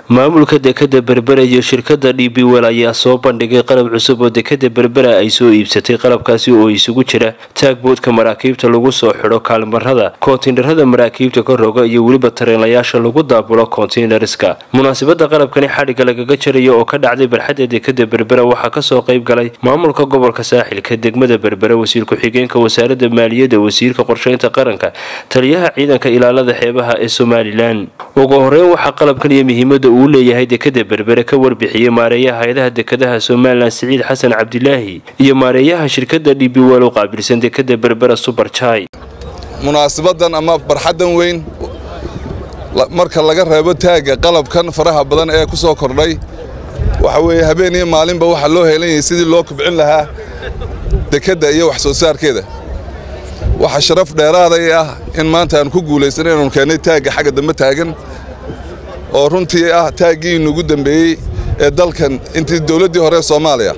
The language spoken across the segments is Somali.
maamulka dekada berbera iyo shirkada d b wel ayaa soo bandhigay qalab cusub oo dekada berbera ay soo iibsatay qalabkaasi oo isugu jira taagboodka maraakiibta lagu soo xidho kaalmarada koontiinarada maraakiibta ka roga iyo weliba tareenlayaasha lagu daabulo konteinarska munaasabada qalabkani xadhigga lagaga jarayo oo ka dhacday barxadda dekada berbera waxaa kasoo qayb galay maamulka gobolka saaxilka degmada berbera wasiir ku-xigeenka wasaaradda maaliyadda wasiirka qorsheynta qaranka taliyaha ciidanka ilaalada xeebaha ee somalilan ugu horeyn waxaa qalabkan iyo muhiimada uu leeyahay dekada berbere ka warbixiyey maareeyaha hay-adaha dekadaha somalilan siciid xasan cabdilaahi iyo maareeyaha shirkada d b wel u qaabilsan dekada berbera suberjai munaasabadan ama barxaddan weyn marka laga reebo taagga qalabkan faraha badan ee ku soo kordhay waxa weeye habeen iyo maalinba waxaa loo heelanyayay sidii loo kubcin lahaa dekedda iyo wax soo saarkeeda waxaa sharaf dheeraaday ah in maanta aan ku guulaysan inaanu keennay taagga xagga dambe taagan oo runtii ah taaggii inugu dembeeyey ee dalkan intii dowladdii hore soomaaliya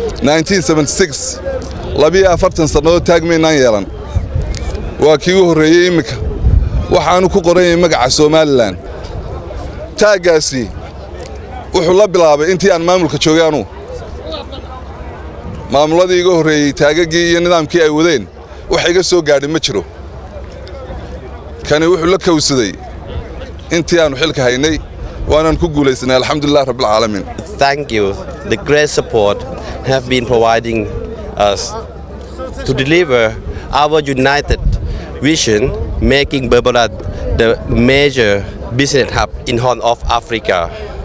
labiyo afartan sannadood taag maynaan yeelan waa kii u horreeyey imminka waxaanu ku qoran yahay magaca somalilan taaggaasi wuxuu la bilaabay intii aan maamulka joogay anuu maamulladii iga horreeyey taagaggii iyo nidaamkii ay wadeen wax iga soo gaadhi ma jiro kani wuxuu la kawsaday intii aannu xilka haynay waanaan ku guulaysanay alxamdulilah rabbilcaalamiin thank you the great support have been providing us to deliver our united vision making Berbera the major business hub in Horn of Africa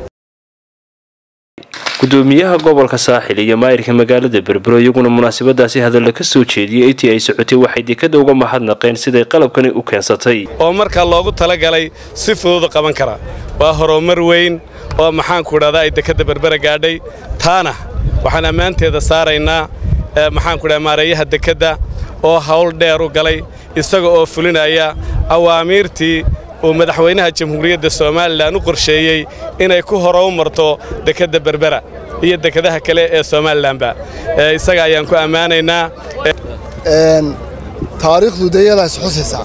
gudoomiyaha gobolka saaxil iyo maayirka magaalada berbero iyaguna munaasabadaasi hadalla ka soo jeediyey intii ay socotay waxay dekada uga mahadnaqeen siday qalabkani u keensatay oo markaa loogu talagalay si fududu qaban kara waa horumar weyn oo maxaanku idhahdaa ay dekadda berbera gaadhay taana waxaan ammaanteeda saaraynaa maxaanku idhaha maareeyaha dekedda oo hawl dheer u galay isaga oo fulinaya awaamiirtii uu madaxweynaha jamhuuriyadda somalilan u qorsheeyey inay ku horow marto dekedda berbera iyo dekadaha kale ee somalilanba isaga ayaan ku ammaanaynaa taariikhdu dayadaas xusaysaa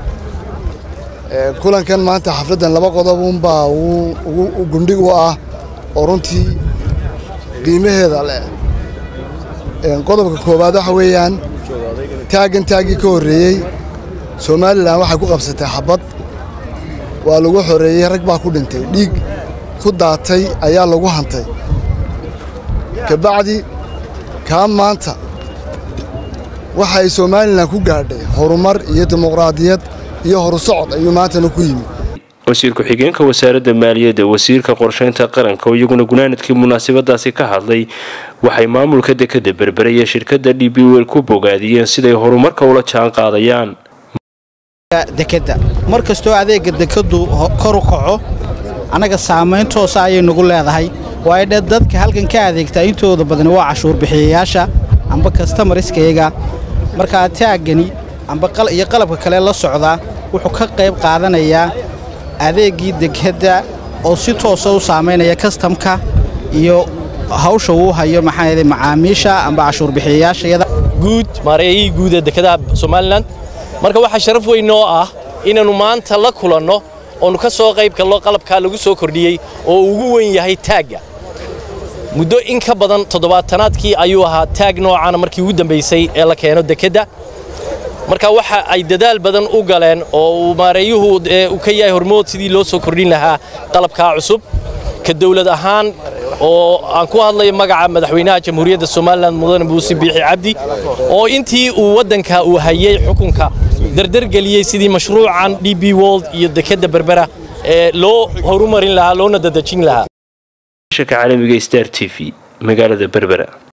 kulankan maanta xafladdan laba qodob unbaa u gundhig u ah oo runtii qiimaheeda leh qodobka koowaad waxa weeyaan taaggan taaggii ka horreeyey somalilan waxay ku qabsatay xabad waa lagu xoreeyey rag baa ku dhintay dhiig ku daatay ayaa lagu hantay kabacdi kaa maanta waxa ay somalilan ku gaadhay horumar iyo dimuqraadiyad iyo horusocod ayuu maantana ku yimi wasiir ku-xigeenka wasaaradda maaliyadda wasiirka qorsheynta qaranka oo iyaguna gunaanadkii munaasabadaasi ka hadlay waxay maamulka dekada berbere iyo shirkadda d b wel ku bogaadiyeen siday horumarka ula jaan qaadayaan dekadda mar kastoo adeegga dekaddu kor u kaco annaga saamayn toosa ayay nagu leedahay waayo dhe dadka halkan ka adeegtaa intooda badani waa cashuur bixiyayaasha amba kastamariskayga markaa taaggani iyo qalabka kale la socdaa wuxuu ka qayb qaadanayaa adeeggii dekadda oo si toosa u saamaynaya kastamka iyo hawsha uu hayo maxaa macaamiisha amba cashuur bixiyayaashayada guud maareeyihii guud ee dekadaha somalilan marka waxaa sharaf weyn oo ah inaannu maanta la kulanno oonu ka soo qayb galno qalabkaa lagu soo kordhiyey oo ugu weyn yahay taagga muddo in ka badan toddobaatanaadkii ayuu ahaa taag noocaana markii ugu dambaysay ee la keeno dekedda marka waxa ay dadaal badan u galeen oo uu maareeyuhu u ka yahay hormood sidii loo soo kordhin lahaa qalabkaa cusub ka dawlad ahaan oo aan ku hadlayo magaca madaxweynaha jamhuuriyadda somalilan mudane muuse biixi cabdi oo intii uu waddanka uu hayey xukunka dardargeliyey sidii mashruucan d b wold iyo dekedda berbera ee loo horumarin lahaa loona dadejin lahaa caalamiga star t v magaalada berbera